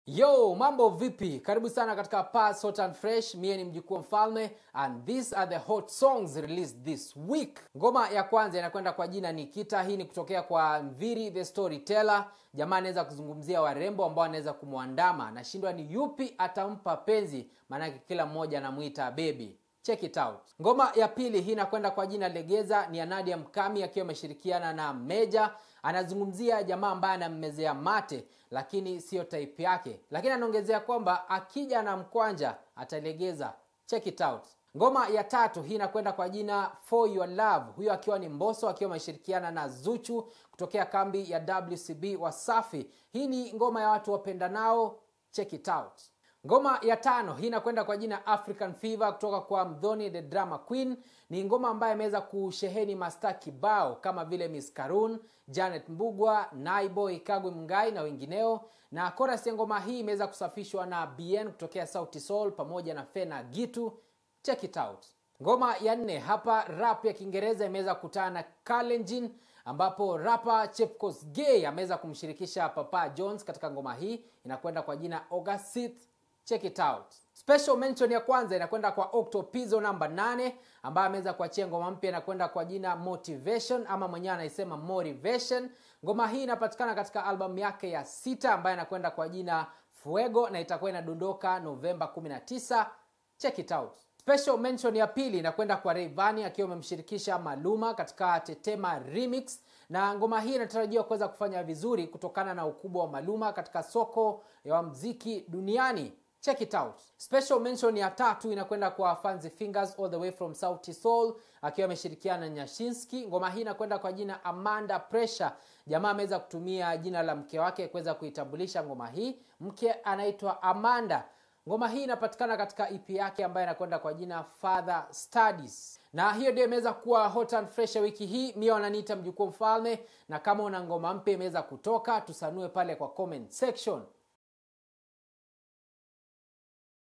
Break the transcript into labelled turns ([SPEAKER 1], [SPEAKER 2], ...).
[SPEAKER 1] Yo, mambo vipi? Karibu sana katika Pass Hot and Fresh. Mie ni mjukuu wa mfalme and these are the hot songs released this week. Ngoma ya kwanza inakwenda kwa jina Nikita. Hii ni kutokea kwa Mviri the Storyteller. Jamaa anaweza kuzungumzia warembo ambao anaweza kumwandama, nashindwa ni yupi atampa penzi, maanake kila mmoja anamuita baby. Check it out. Ngoma ya pili hii inakwenda kwa jina Legeza, ni ya Nadia Mkami akiwa ameshirikiana na Meja. Anazungumzia jamaa ambaye anammezea mate, lakini siyo type yake, lakini anaongezea kwamba akija na mkwanja atalegeza. Check it out. Ngoma ya tatu hii inakwenda kwa jina For Your Love, huyo akiwa ni Mbosso akiwa ameshirikiana na Zuchu kutokea kambi ya WCB Wasafi. Hii ni ngoma ya watu wapendanao. Check it out. Ngoma ya tano hii inakwenda kwa jina African Fever kutoka kwa Mdhoni the Drama Queen. Ni ngoma ambayo imeweza kusheheni masta kibao kama vile Miss Karun, Janet Mbugwa, Naiboy, Kagwe Mngai na wengineo, na chorus ya ngoma hii imeweza kusafishwa na BN kutokea Sauti Sol pamoja na Fena Gitu. Check it out. Ngoma ya nne hapa, rap ya Kiingereza imeweza kukutana na Kalenjin ambapo rapa Chepkos Gay ameweza kumshirikisha Papa Jones katika ngoma hii, inakwenda kwa jina Ogasit. Check it out. Special mention ya kwanza inakwenda kwa Octopizo namba 8 ambaye ameweza kuachia ngoma mpya inakwenda kwa jina Motivation ama mwenyewe anaisema Motivation. Ngoma hii inapatikana katika albamu yake ya sita ambayo inakwenda kwa jina Fuego na itakuwa inadondoka Novemba 19. Check it out. Special mention ya pili inakwenda kwa Rayvanny akiwa amemshirikisha Maluma katika Tetema Remix na ngoma hii inatarajiwa kuweza kufanya vizuri kutokana na ukubwa wa Maluma katika soko ya muziki duniani. Check it out. Special mention ya tatu inakwenda kwa Fancy Fingers all the way from Sauti Soul akiwa ameshirikiana na Nyashinski. Ngoma hii inakwenda kwa jina Amanda Pressure. Jamaa ameweza kutumia jina la mke wake kuweza kuitambulisha ngoma hii. Mke anaitwa Amanda. Ngoma hii inapatikana katika EP yake ambayo inakwenda kwa jina Father Studies. Na hiyo ndio imeweza kuwa hot and fresh ya wiki hii. Mimi wananiita mjukuu mfalme, na kama una ngoma mpya imeweza kutoka, tusanue pale kwa comment section.